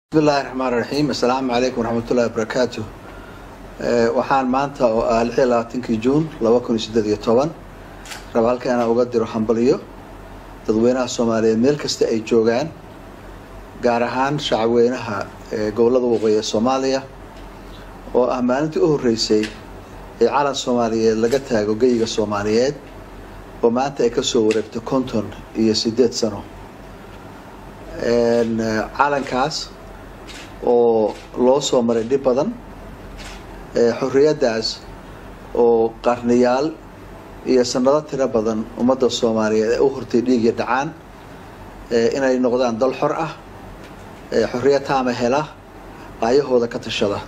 bismillahi raxmaan raxiim assalaamu calaykum waraxmatullahi wabarakaatu waxaan maanta oo ah lix iyo labaatankii juun laba kun iyo siddeed iyo toban raba halka inaan uga diro hambalyo dadweynaha soomaaliyeed meel kasta ay joogaan gaar ahaan shacabweynaha gobollada waqooyi ee soomaaliya oo ah maalintii u horreysay ee calan soomaaliyeed laga taago geyiga soomaaliyeed oo maanta ay kasoo wareegto konton iyo siddeed sano calankaas oo loo soo maray dhib badan xorriyaddaas oo qarniyaal iyo sanado tiro badan ummadda soomaaliyeed ee u hortay dhiig iyo dhacaan inay noqdaan dal xor ah xorriyad taama hela aayahooda ka tashada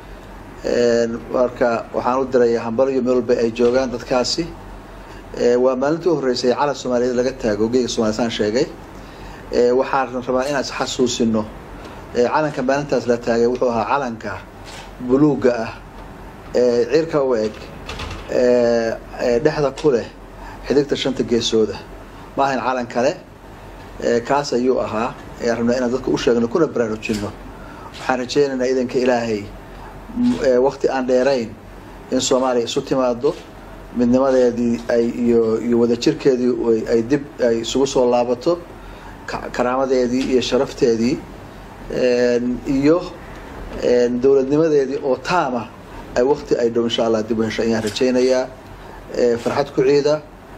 marka waxaan u dirayaa hambalyo meel walba ay joogaan dadkaasi waa maalintii u horreysay calan soomaaliyeed laga taago geega somalia saan sheegay waxaan rabaa inaan isxasuusino calanka maalintaas la taagay wuxuu ahaa calanka buluugga ah ee cirka u eg dhexda ku leh xidigta shanta geesooda ma ahayn calan kale kaas ayuu ahaa ayaan rabnaa inaan dadka u sheegno kuna baraarujino waxaan rajeynaynaa idanka ilaahay wakti aan dheerayn in soomaaliya isu timaado midnimadeedii ay iyo iyo wadajirkeedii ay dib ay isugu soo laabato karaamadeedii iyo sharafteedii iyo dowladnimadeedii oo taama ay wakti ay dhow insha allah dib u hesho ayaan rajaynayaa farxad ku ciida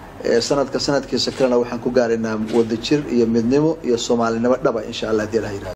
sanadka sanadkiisa kalena waxaan ku gaaraynaa wadajir iyo midnimo iyo soomaalinimo dhaba insha allah hadii la yirahdo